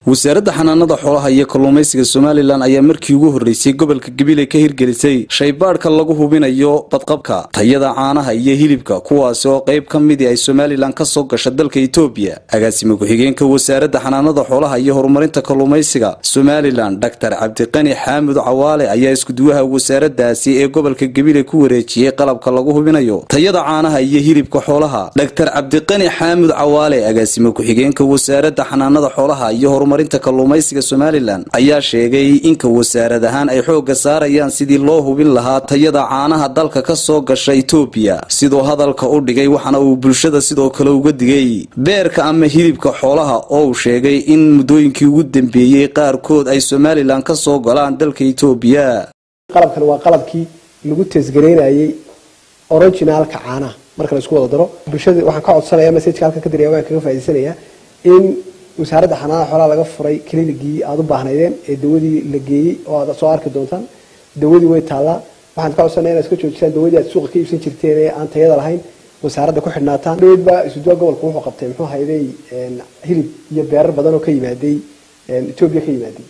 wasaaradda xanaanada xoolaha iyo kalluumaysiga somalilan ayaa markii ugu horreysay gobolka gabiley ka hirgelisay shaybaadhka lagu hubinayo badqabka tayada caanaha iyo hilibka kuwaasi oo qayb ka midii ay somalilan ka soo gasha dalka etoobiya agaasime ku-xigeenka wasaaradda xanaanada xoolaha iyo horumarinta kalluumaysiga somalilan doctor cabdiqani xaamud cawaale ayaa iskuduwaha wasaaraddaasi ee gobolka gabiley ku wareejiyey qalabka lagu hubinayo tayada caanaha iyo hilibka xoolaha doctor cabdiqani xaamud cawaale agaasime ku-xigeenka wasaaradda xanaanada xoolaha iyo horumarinta kalluumaysiga somalilan ayaa sheegay inka wasaarad ahaan ay xoogga saarayaan sidii loo hubin lahaa tayada caanaha dalka ka soo gasha etoobiya siduu hadalka u dhigay waxaana uu bulshada sidoo kale uga digay beerka ama hilibka xoolaha oo uu sheegay in muddooyinkii ugu dambeeyey qaarkood ay somalilan ka soo galaan dalka etoobiya qalabkan waa qalabkii lagu teesgareynayay originaalka caanaha marka la isku wada daro bulshada waxaan ka codsanaya messajka halkan ka diraya waan kaga faa'idaysanayaa in wasaaradda xanaanada xoolaha laga furay klinikii aada u baahnaydeen ee dawadii la geeyey oo aad soo arki doontaan dawadii way taallaa waxaan ka codsanaya inaad iska joojisaan dawadii aad suuqa ka iibsan jirteen ee aan tayada lahayn wasaaradda ku xidhnaataan dhaweyd baa isuduwa gobolka wuxuu qabtay muxuu hayday hilib iyo beerar badan oo ka yimaaday etoobiya ka yimaaday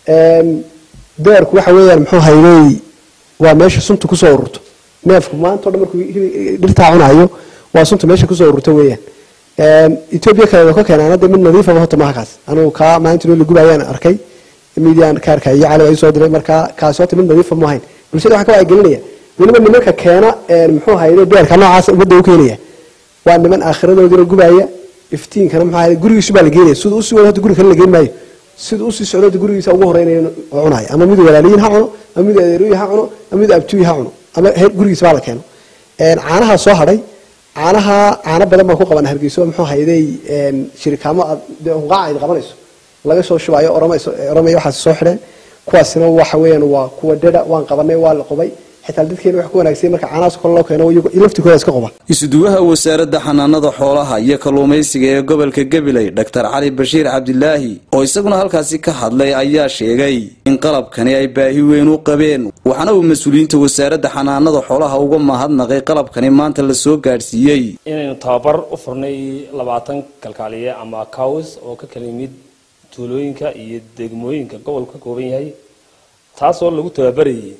beerku waxa weeyaan muxuu hayday waa meesha sunta kusoo ururto neefku maanta o dhan markuu dhirtaa cunayo waa sunta meesha kusoo ururto weeyaan etoobiya kale ka keenaan hadda mid nadiifaba hota maha kaas anugu kaa maalintii loo lagubayaan arkay midiyan kaarka iyo cali ay soo diray markaa kaasi hota mid nadiifa mu ahayn bulshada waxaan ka wacyigelinaya weliba nimanka keena muxuu hayday beerka noocaas ummadda u keenaya waa niman aakhiradoodina gubaya iftiinkana muxuu hayday gurigiisu baa la geenaya siduu usii wado hota guri kale la geen maayo siduu usii socdo gurigiisa ugu horeynaya oo cunayo ama miduu walaaliyiin ha cuno ama miduu adeeruyi ha cuno ama miduu abtuyi ha cuno ama gurigiisa baa la keeno caanaha soo hadhay caanaha caano badan baan ku qaban hargeyso muxuu hayday shirikaamo hunqaaca ayd qabanayso laga soo shubayo oromaya waxaas soo xidheen kuwaasina waxa weeyaan waa kuwa dhedha waan qabanay waa la qubay xitaa dadkeena wax ku wanaagsan marka caanahaas kale loo keeno laftikooda iska quba isuduwaha wasaaradda xanaanada xoolaha iyo kalluumaysiga ee gobolka gabiley doctor cali bashiir cabdilaahi oo isaguna halkaasi ka hadlay ayaa sheegay in qalabkani ay baahi weyn u qabeen waxaana uu mas-uuliyiinta wasaaradda xanaanada xoolaha uga mahadnaqay qalabkani maanta la soo gaadhsiiyey inaynu tababar u furnay labaatan kalkaaliye ama cows oo ka kala yimid tuulooyinka iyo degmooyinka gobolku ka kooban yahay taasoo lagu tababarayay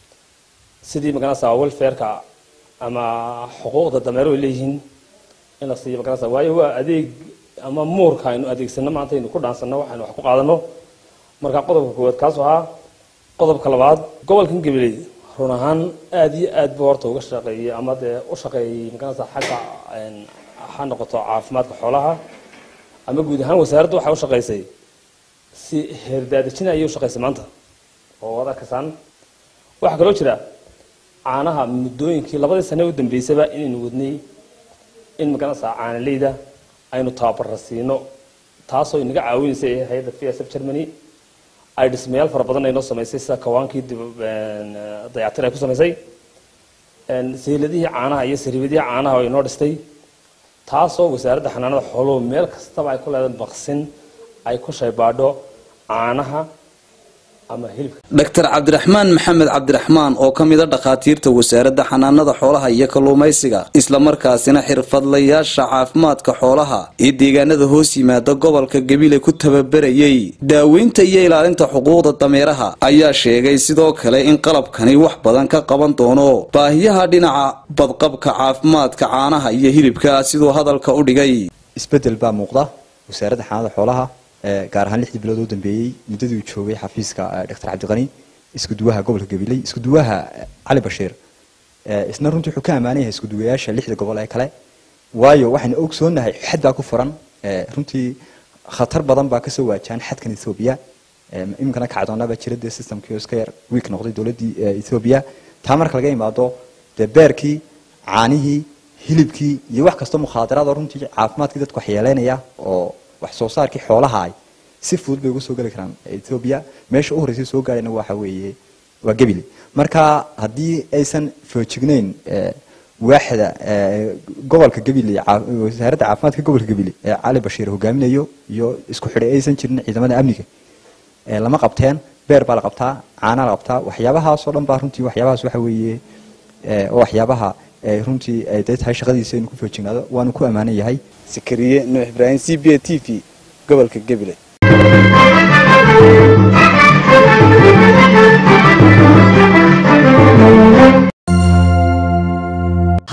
sidii maganasa welfareka ama xuquuqda dameero ay leeyihiin in la siiyo maganasa waayo waa adeeg ama muurka aynu adeegsano maanta aynu ku dhaansano waxaynu wax ku qaadano marka qodobka koowaad kaas ahaa qodobka labaad gobolkan gabiley run ahaan aada iyo aad buu horta uga shaqeeyey ama dee u shaqeeyey maganasa xagga ha noqoto caafimaadka xoolaha ama guud ahaan wasaaradda waxay u shaqeysay si heerdaadejina ayay u shaqeysay maanta oo waad arkaysaan waxaa kaloo jira caanaha muddooyinkii labadii sane u dambeysaba inaynu wadnay in maganasa caanaleyda aynu tababara siino taasoo inaga caawinaysa hay-adda v s f germany ay dhismayaal fara badan aynoo samaysay sida kawaankii dayactir ay ku samaysay sayladihii caanaha iyo sariibadihii caanaha oo inoo dhistay taasoo wasaaradda xanaanada xooluhu meel kastaba ay ku leedahay baqsin ay ku shaybaadho caanaha doctor cabdiraxmaan maxamed cabdiraxmaan oo ka mida dhakhaatiirta wasaaradda xanaanada xoolaha iyo kalluumaysiga islamarkaasina xirfadlayaasha caafimaadka xoolaha ee deegaanada hoos yimaada gobolka gabiley ku tababarayay daaweynta iyo ilaalinta xuquuqda dameeraha ayaa sheegay sidoo kale in qalabkani wax badan ka qaban doono baahiyaha dhinaca badqabka caafimaadka caanaha iyo hilibka siduu hadalka u dhigay isbedel baa muuqda wasaaradda xanaanada xoolaha gaar ahaan lixdii bilood oo dambeeyey muddadii uu joogay xafiiska doctor cabdiqani iskuduwaha gobolka gabiley iskuduwaha cali bashiir isna runtii wuxuu ka ammaanay yahay iskuduwayaasha lixda gobol ee kale waayo waxaynu ogsoonahay xad baa ku furan runtii khatar badan baa kasoo waajaan xadkan ethoobiya iminkana kacdoonaba jira dee systemkii oo iska yar wiik noqday dowladdii ethoobiya taa marka laga imaado dee beerkii caanihii hilibkii iyo wax kastoo mukhaadaraad oo runtii caafimaadkii dadku waxyeeleynaya oo wax soo saarkii xoolaha ay si fudud bay uga soo geli karaan ethoobia meesha u horreysay soo gaarayna waxa weeye waa gebile marka haddii aysan foojignayn waaxda gobolka gebile wasaaradda caafimaadka gobolka gebile ee cali bashiir hogaaminayo iyo isku xidhay aysan jirin ciidamada amniga lama qabteen beer baa la qabtaa caanaa la qabtaa waxyaabahaas oo dhan baa runtii waxyaabahaas waxa weeye oo waxyaabaha runtii ay day tahay shaqadiisa inuu ku foojignaado waanu ku ammaanan yahay sakariye nuux ibraahim c b a t v gobolka gabiley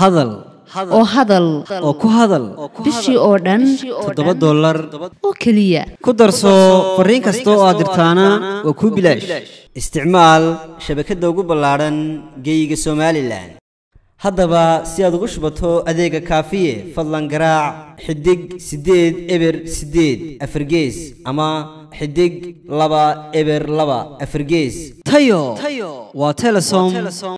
hadal oo hadal oo ku hadal bishii oo dhan toddoba dollar oo keliya ku darso fariin kasta oo aad dirtaana waa kuu bilaash isticmaal shabakadda ugu ballaadhan geeyiga somalilan haddaba si aad ugu shubato adeega kaafiye fadlan garaac xidig siddeed eber siddeed afargees ama xidig laba eber laba afargees tayo waa telesom